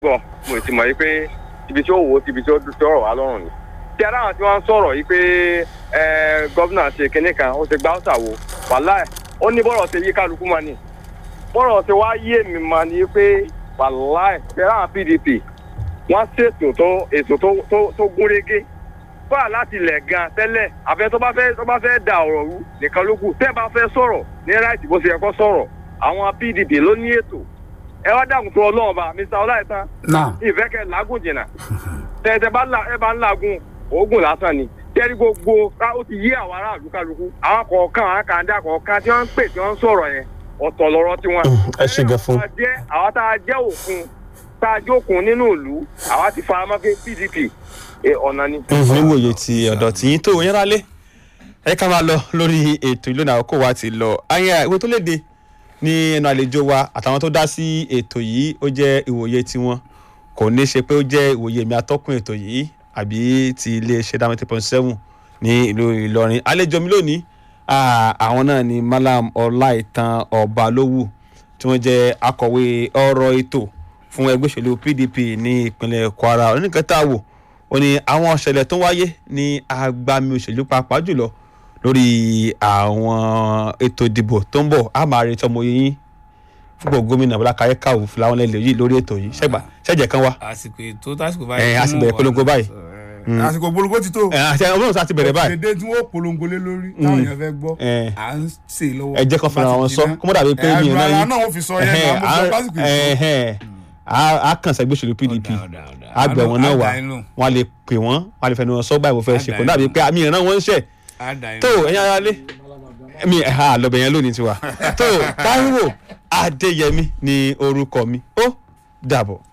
gbọ́ mo ti mọ̀ yí pé ibi tí ó wò ó ibi tí ó rọ̀ wá lọ́rùn ni. tí ara àwọn tí wọ́n ń sọ̀rọ̀ yìí pé gọ́vnà ṣe kinní kan ó ti gbá ọ̀sà wo wàhálà ẹ̀ ó ní bọ́rọ̀ ṣe yí kálukú máa ní. bọ́rọ̀ ṣe wá yé mi máa ní pé wàhálà ẹ̀ tí ara àwọn pdp wọ́n ṣètò tó ètò tó gúnrégé fà láti ilẹ̀ gan tẹ́lẹ̀ àfẹ́ tó bá fẹ́ tó bá fẹ́ da ọ̀rọ̀ rú nìkan ló kù tẹ́ bá fẹ́ sọ̀rọ̀ ní ráìtì bó ṣe yẹ kó sọ̀rọ̀ àwọn pdp ló ní ètò ẹ wá dàgùn tó ọlọ́run bá mr ọláìtàn ìfẹ́ kẹ làágùn jìnnà tẹ̀tẹ̀ bá ẹ bá ń làágùn oògùn lásán ni tẹ́rí gbogbo ó ti yé àwọn aráàlú kálukú àwọn kọ̀ọ̀kan àwọn kàńdà kọ̀ọ̀kan tí wọ́n ń pè tí wọ́n ń sọ̀rọ̀ yẹn ọ̀tọ̀ lọ́rọ̀ tiwọn. ẹ ṣe gẹ fún. àwọn tá a jẹ́ òkun tá a jókun nínú ìlú àwa ti fara mọ́ pé pdp ọ̀nà ni. níwòye ti ọ̀dọ̀ tí yín tó yẹn rálé ẹ ká máa lọ lórí ètò ìlú náà kó wa ti lọ ayé ìwé tó léde ní ẹnu àlejò wa àtàwọn tó dá sí ètò yìí ó jẹ́ ìwòye tiwọn kò ní ṣe pé ó jẹ́ ìwòye mi atọ́kùn ètò yìí àbí ti iléeṣẹ́ dáhùn eight point seven ní ìlú ìlọrin àlejò mi lónìí àwọn náà ni malam ọláìtàn ọbalówù tí wọ́n jẹ́ akọ̀wé ọ̀rọ̀ ètò fún ẹgbẹ́ òṣèlú pdp ní ìpínlẹ̀ kwara oníkẹta wò ó ní àwọn ọ̀ṣẹ̀lẹ̀ tó wáyé ní agbami òṣèlú pàápàá jùlọ lórí àwọn ètò ìdìbò tó ń bọ̀ a máa retí ọmọ yín fúnpọ̀ gómìnà bọ́lá káyé káwù fúláwọn lẹ́lẹ̀ yìí lórí ètò yìí ṣẹ́gbà ṣẹ́jẹ̀ kan wá. àsìkò ètò tásìkò ẹ báyìí. a sì bẹ̀rẹ̀ polongo báyìí. àsìkò polongo ti tó. ẹ àti ọmọ náà ti bẹ̀rẹ̀ báyìí. dédé tí wọ́n polongo lé lórí táwọn èèyàn fẹ́ gbọ́ ẹ à ń ṣe lọ́wọ́. ẹ jẹ́ kan fúnra wọn sọ kó mọ́ dàbí pé mi ò náà ẹ̀rọ yín. náà wọ́n fi sọ yẹn náà mo sọ lásìkò ìṣó. ẹ̀hẹ́n a kàn sẹ́gbẹ́ òṣèlú pdp àgbẹ̀ wọn náà wà wọn lè pè wọ́n wọn lè fẹnu wọn sọ báyìí mo fẹ́ ṣe kò dàbí pé àmì ìran wọn ń ṣẹ̀ tó ẹ̀yin ara lé mi ẹ̀ha lọ́bẹ̀ yẹn lónìí tiwa tó táíwò adéyẹmí ni orúkọ mi ó dàbọ̀.